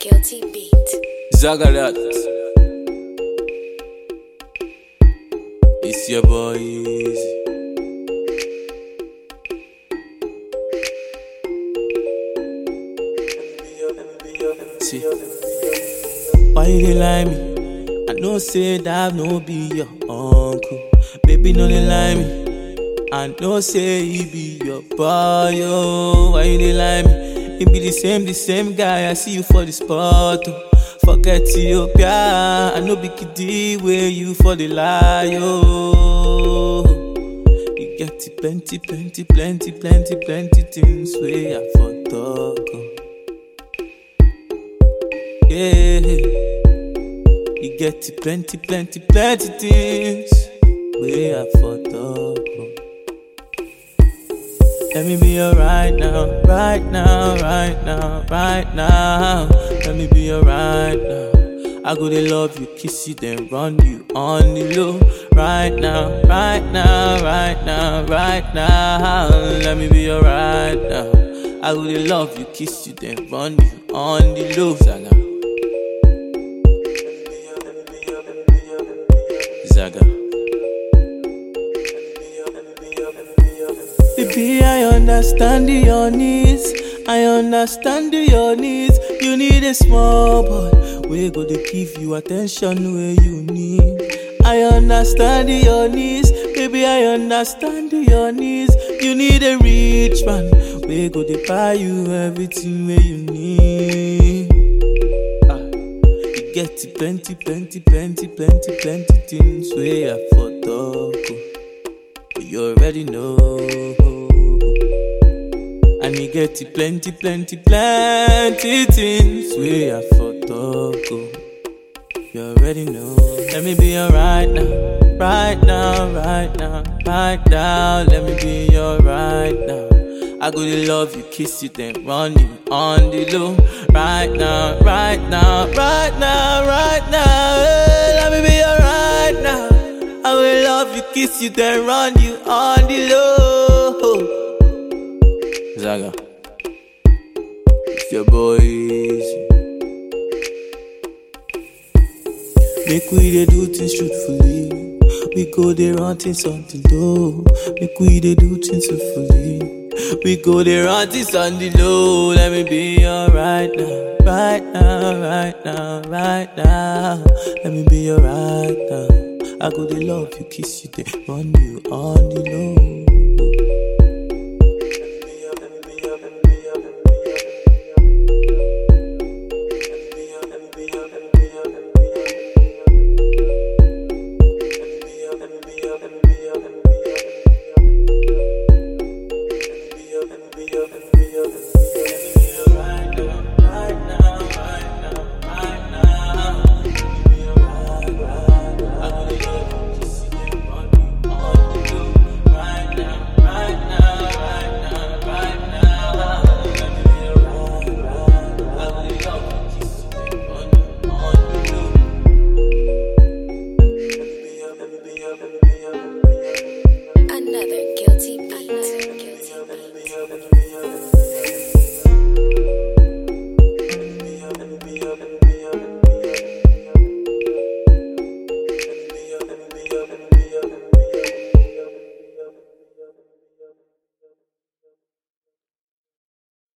Guilty Beat. Zagalat. It's your boy Easy. See, why you dey lie me? I know say that no be your uncle. Baby, no dey lie me. I know say he be your boy, oh. Why you dey lie me? He be the same, the same guy. I see you for the spot, oh. Forget Ethiopia. I know be kiddie where you for the lie, oh. You get it plenty, plenty, plenty, plenty, plenty things where I for talk, oh. Yeah. You get it plenty, plenty, plenty things where I for talk, oh. Let me be your right now, right now, right now, right now. Let me be your right now. I go to love you, kiss you, then run you on the low. Right now, right now, right now, right now. Let me be your right now. I go to love you, kiss you, then run you on the low. Zaga. Zaga. Baby, I understand your needs. I understand your needs. You need a small boy. We go to give you attention where you need. I understand your needs. Baby, I understand your needs. You need a rich man. We go to buy you everything where you need. Ah, you get it plenty, plenty, plenty, plenty, plenty things where I for talk. oh. But you already know. And me get it plenty, plenty, plenty things where I for talk. oh. You already know. Let me be your right now, right now, right now, right now. Let me be your right now. I go to love you, kiss you, then run you on the low. Right now, right now, right now, right now. Hey, let me be your right now. I will love you, kiss you, then run you on the low. Zaga, it's your boy. Easy. Make we dey do things truthfully. We go dey run things on the low. Make we dey do things truthfully. We go dey run things on the low. Let me be your right now, right now, right now, right now. Let me be your right now. I go dey love you, kiss you, then run you on the low.